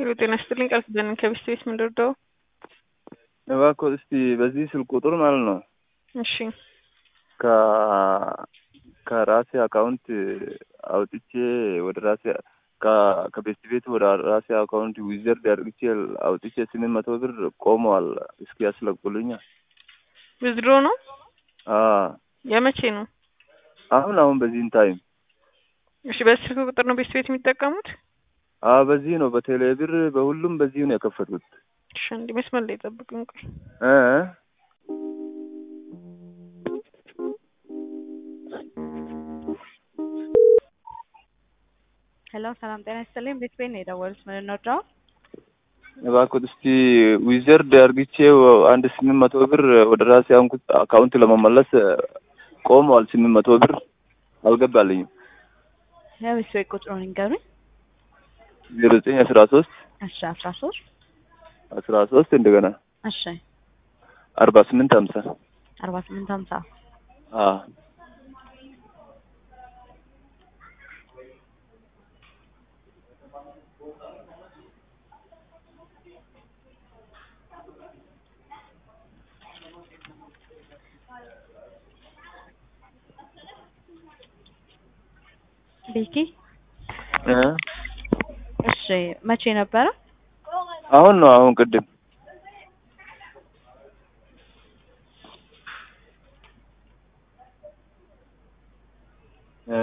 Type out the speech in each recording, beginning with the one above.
ሄሎ ጤና ይስጥልኝ ቃል ኪዳን ከቢስት ቤት ምንደርደው እባክዎ እስቲ በዚህ ስልክ ቁጥር ማለት ነው እሺ ከ ከራሴ አካውንት አውጥቼ ወደ ራሴ ከ- ከቤስት ቤት ወደ ራሴ አካውንት ዊዘርድ አድርግቼ አውጥቼ ስምንት መቶ ብር ቆመዋል። እስኪ ያስለቁልኛል። ዊዝድሮ ነው አዎ የመቼ ነው? አሁን አሁን በዚህን ታይም እሺ በዚህ ስልክ ቁጥር ነው ቤስት ቤት የሚጠቀሙት? አዎ በዚህ ነው በቴሌ ብር በሁሉም በዚህ ነው የከፈቱት እሺ አንዴ መስመር ላይ ጠብቁኝ ቆይ እ ሄሎ ሰላም ጤና ይስጥልኝ። ቤት ቤት ነው የደወሉት። ምን እንወዳው? እባክዎት እስቲ ዊዘርድ አድርግቼ አንድ ስምንት መቶ ብር ወደ ራሴ አንኩት አካውንት ለመመለስ ቆመዋል። ስምንት መቶ ብር አልገባልኝም። የቤት ቤት ቁጥሩን ይንገሩኝ። ዜሮ ዘጠኝ አስራ ሶስት እሺ አስራ ሶስት አስራ ሶስት እንደገና እሺ አርባ ስምንት ሀምሳ አርባ ስምንት ሀምሳ አዎ ቤኪ እ እሺ መቼ ነበረ? አሁን ነው አሁን ቅድም እ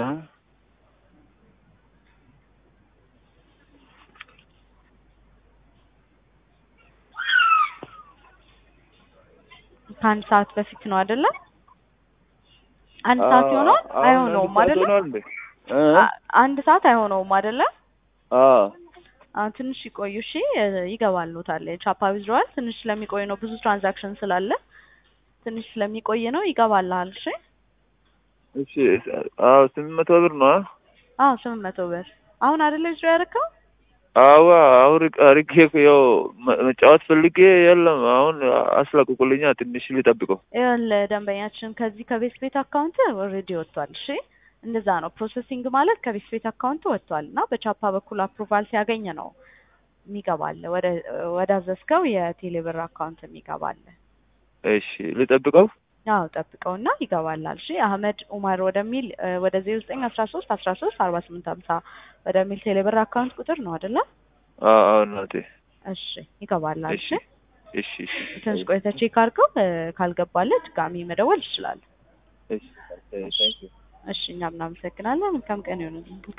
ከአንድ ሰዓት በፊት ነው አይደለ? አንድ ሰዓት ይሆነዋል? አሁን አይሆነውም አንድ ሰዓት አይደለ? ሆኗል እንዴ? እ አ- አንድ ሰዓት አይሆነውም አይደለ? አዎ አ ትንሽ ይቆዩ እሺ። እ፣ ይገባሉታል። ቻፓ ዊዝድሮዋል ትንሽ ስለሚቆይ ነው፣ ብዙ ትራንዛክሽን ስላለ ትንሽ ስለሚቆይ ነው። ይገባልሃል። እሺ። እሺ አዎ ስምንት መቶ ብር ነው አ? አዎ ስምንት መቶ ብር አሁን አይደለ ዊዝድሮ ያደረከው? አዋ አሁን አርጌ ያው መ- መጫወት ፈልጌ የለም አሁን አስለቅቁልኛ ትንሽ ልጠብቀው ይኸውልህ ደንበኛችን ከዚህ ከቤት ቤት አካውንት ኦልሬዲ ወጥቷል። እሺ እንደዛ ነው። ፕሮሰሲንግ ማለት ከቤት ቤት አካውንት ወጥቷል እና በቻፓ በኩል አፕሩቫል ሲያገኝ ነው የሚገባል ወደ ወደ አዘዝከው የቴሌብር አካውንት የሚገባል። እሺ ልጠብቀው አዎ ጠብቀውና ይገባላል። እሺ አህመድ ኡመር ወደሚል እ፣ ወደ ዜሮ ዘጠኝ አስራ ሶስት አስራ ሶስት አርባ ስምንት ሀምሳ ወደሚል ቴሌብር አካውንት ቁጥር ነው አይደለ? አዎ አዎ እናቴ እሺ ይገባላል። እሺ እሺ እሺ እሺ ትንሽ ቆይተህ ቼክ አድርገው እ፣ ካልገባልህ ድጋሚ መደወል ይችላል። እሺ ታንኪዩ እሺ እኛም እናመሰግናለን። መልካም ቀን ይሁንልን።